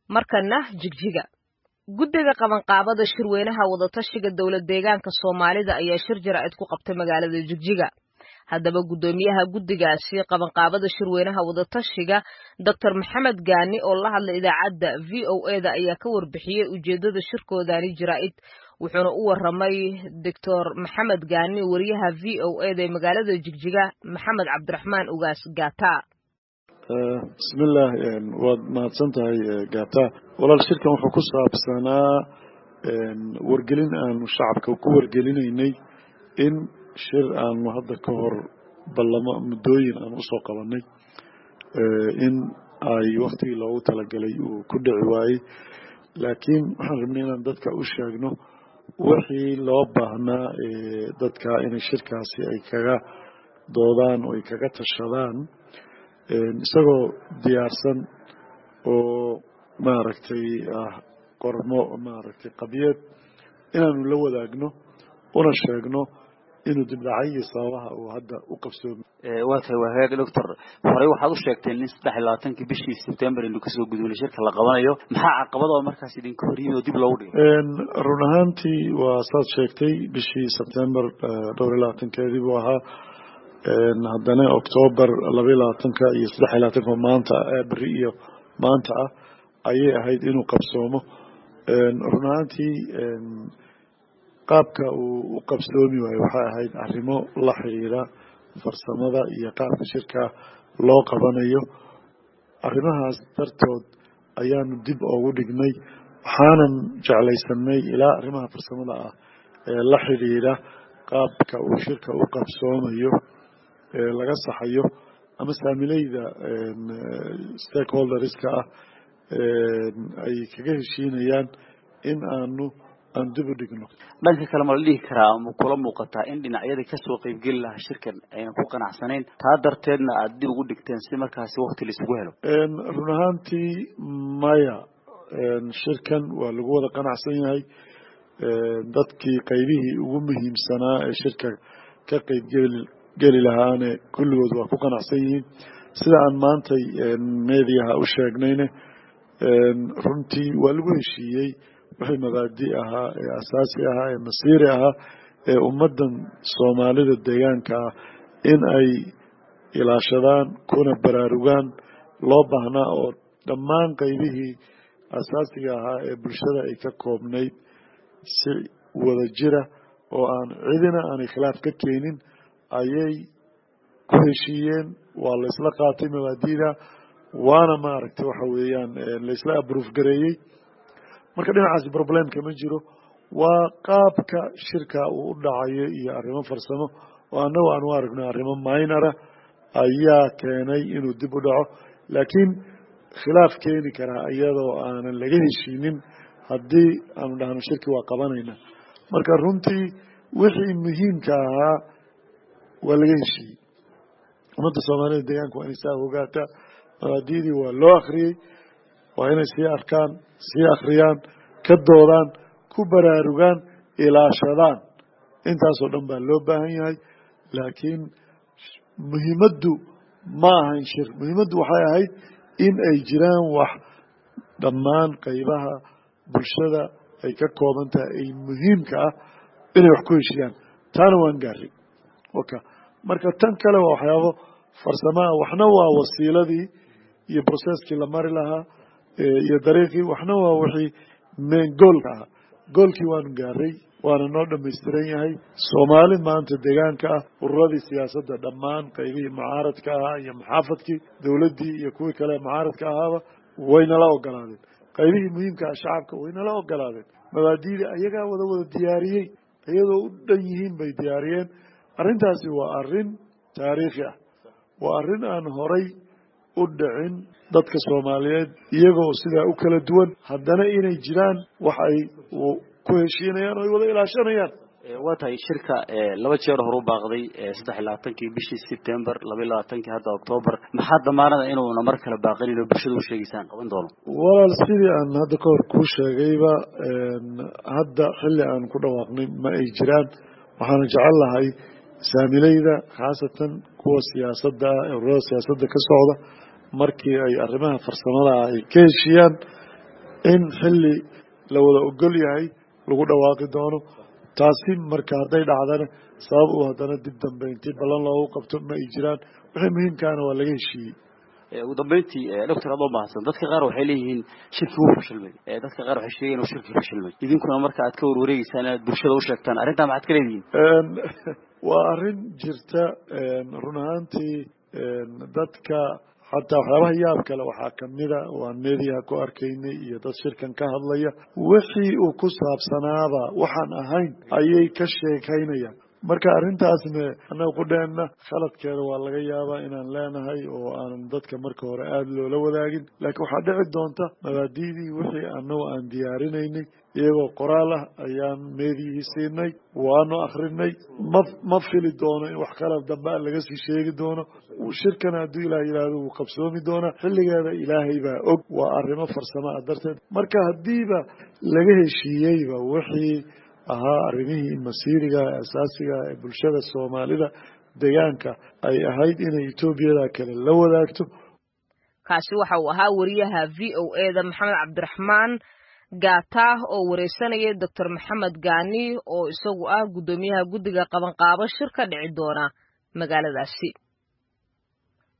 markana jigjiga guddiga qabanqaabada shirweynaha wadatashiga dowlad deegaanka soomaalida ayaa shir jaraa'id ku qabtay magaalada jigjiga haddaba guddoomiyaha guddigaasi qabanqaabada shirweynaha wadatashiga doctor maxamed gaani oo la hadlay idaacadda v o eda ayaa ka warbixiyey ujeeddada shirkoodani jaraa'id wuxuuna u waramay doctor maxamed gaani wariyaha v o eda ee magaalada jigjiga maxamed cabdiraxmaan ugaas gata bismillaah waad mahadsan tahay gata walaal shirkan wuxuu ku saabsanaa wargelin aanu shacabka ku wargelinaynay in shir aanu hadda ka hor ballamo muddooyin aan usoo qabanay in ay waktigii loogu talagalay uu ku dhici waayey laakiin waxaan rabnay inaan dadka u sheegno wixii loo baahnaa dadka inay shirkaasi ay kaga doodaan oo ay kaga tashadaan isagoo diyaarsan oo maaragtay ah qormo maaragtay qadiyad inaanu la wadaagno una sheegno inuu dibdhacay iyo sababaha uu hadda u qabsoomi waa tahay waa hagaag doctor horey waxaad u sheegteen in saddex iyo labaatankii bishii sebtembar inuu kasoo gudubnay shirka la qabanayo maxaa caqabadoo markaas idinka horyimi oo dib loogu dhigay run ahaantii waa saad sheegtay bishii sebtembar dhowr iyo labaatankeedii buu ahaa haddana octoobar laba iyo labaatanka iyo saddex iyo labaatanka maanta beri iyo maanta ah ayay ahayd inuu qabsoomo run ahaantii qaabka uu u qabsoomi waayo waxay ahayd arrimo la xiriira farsamada iyo qaabka shirka loo qabanayo arrimahaas dartood ayaanu dib ugu dhignay waxaanan jeclaysanay ilaa arrimaha farsamada ah ee la xiriira qaabka uu shirka u qabsoomayo laga saxayo ama saamileyda stakeholderska ah ay kaga heshiinayaan in aanu aan dib u dhigno dhanka kale ma la dhihi karaa ma kula muuqataa in dhinacyadii kasoo qeybgeli lahaa shirkan aynan ku qanacsanayn taa darteedna aada dib ugu dhigteen si markaasi wakti laisugu helo run ahaantii maya shirkan waa lagu wada qanacsan yahay dadkii qaybihii ugu muhiimsanaa ee shirka ka qeybgeli geli lahaane kulligood waa ku qanacsan yihiin sida aan maantay mediaha u sheegnayne runtii waa lagu heshiiyey wixii mabaadi ahaa ee asaasi ahaa ee masiiri ahaa ee ummaddan soomaalida deegaanka ah in ay ilaashadaan kuna baraarugaan loo baahnaa oo dhammaan qaybihii asaasiga ahaa ee bulshada ay ka koobnayd si wada jira oo aan cidina aanay khilaaf ka keenin ayay ku heshiiyeen waa la isla qaatay mabaadida waana maaragtay waxa weeyaan laisla abroof gareeyey marka dhinacaasi problemka ma jiro waa qaabka shirka uu u dhacayo iyo arrimo farsamo oo annagu aan u aragno arrimo minora ayaa keenay inuu dib u dhaco laakiin khilaaf keeni karaa iyadoo aanan laga heshiinin haddii aanu dhahno shirki waa qabanayna marka runtii wixii muhiimka ahaa waa laga heshiiyey ummadda soomaalida deegaanka waa inay saa ogaataa mabaadidii waa loo akriyey waa inay sii arkaan sii akriyaan ka doodaan ku baraarugaan ilaashadaan intaasoo dhan baa loo baahan yahay laakiin muhiimaddu ma ahayn shir muhiimaddu waxay ahayd in ay jiraan wax dhammaan qaybaha bulshada ay ka kooban tahay ay muhiimka ah inay wax ku heshiyaan taana waan gaaray waka marka tan kale waa waxyaabo farsamaha waxna waa wasiiladii iyo brocesskii la mari lahaa iyo dariiqii waxna waa wixii main goolka ahaa goolkii waanu gaaray waana noo dhamaystiran yahay soomaali maanta deegaanka ah ururadii siyaasadda dhammaan qaybihii mucaaradka ahaa iyo maxaafadkii dowladdii iyo kuwii kale mucaaradka ahaaba waynala ogolaadeen qaybihii muhiimka ah shacabka waynala ogolaadeen mabaadiidii ayagaa wada wada diyaariyey iyadoo u dhan yihiin bay diyaariyeen arrintaasi waa arrin taariikhi ah waa arrin aan horay u dhicin dadka soomaaliyeed iyagoo sidaa u kala duwan haddana inay jiraan wax ay ku heshiinayaan oo ay wada ilaashanayaan waa tahay shirka laba jeer horu baaqday saddex iyo labaatankii bishii sebtembar laba iyo labaatankii hadda octoobar maxaa damaanada inuuna mar kale baaqanin oo bulshada u sheegaysaan qaban doono walaal sidii aan hadda ka hor kuu sheegayba hadda xilli aan ku dhawaaqnay ma ay jiraan waxaana jecel lahay saamileyda khaasatan kuwa siyaasadda ururada siyaasadda ka socda markii ay arrimaha farsamada ay ka heshiiyaan in xilli la wada ogol yahay lagu dhawaaqi doono taasi marka hadday dhacdana sabab uu haddana dib dambe intii ballan loogu qabto ma ay jiraan wixii muhiimkaana waa laga heshiiyey ugu dambeyntii doctor adoo mahadsan dadka qaar waxay leeyihiin shirki wuu fashilmay dadka qaar waxay sheegeen inuu shirki fashilmay idinkuna marka aad ka warwareegeysaan inaad bulshada u sheegtaan arrintaa maxaad ka leedihiin waa arrin jirta run ahaantii dadka xataa waxyaabaha yaab kale waxaa kamida waan meediyaha ku arkaynay iyo dad shirkan ka hadlaya wixii uu ku saabsanaaba waxaan ahayn ayay ka sheekaynayaan marka arrintaasna annaga qudheenna khaladkeeda waa laga yaabaa inaan leenahay oo aanan dadka marka hore aada loola wadaagin laakiin waxaa dhici doonta mabaadi'dii wixii annagu aan diyaarinaynay iyagoo qoraal ah ayaan meediyihii siinay waanu akrinay ma ma fili doono in wax kala dambe a laga sii sheegi doono shirkana hadduu ilaah yidhaahdo wuu qabsoomi doonaa xilligeeda ilaahay baa og waa arrimo farsamo ah darteed marka haddiiba laga heshiiyeyba wixii ahaa arrimihii masiiriga asaasiga ee bulshada soomaalida deegaanka ay ahayd inay etoobiyada kale la wadaagto kaasi waxa uu ahaa wariyaha v o e da maxamed cabdiraxmaan gaataah oo wareysanaya doctor maxamed gaani oo isagu ah guddoomiyaha guddiga qabanqaabo shir ka dhici doona magaaladaasi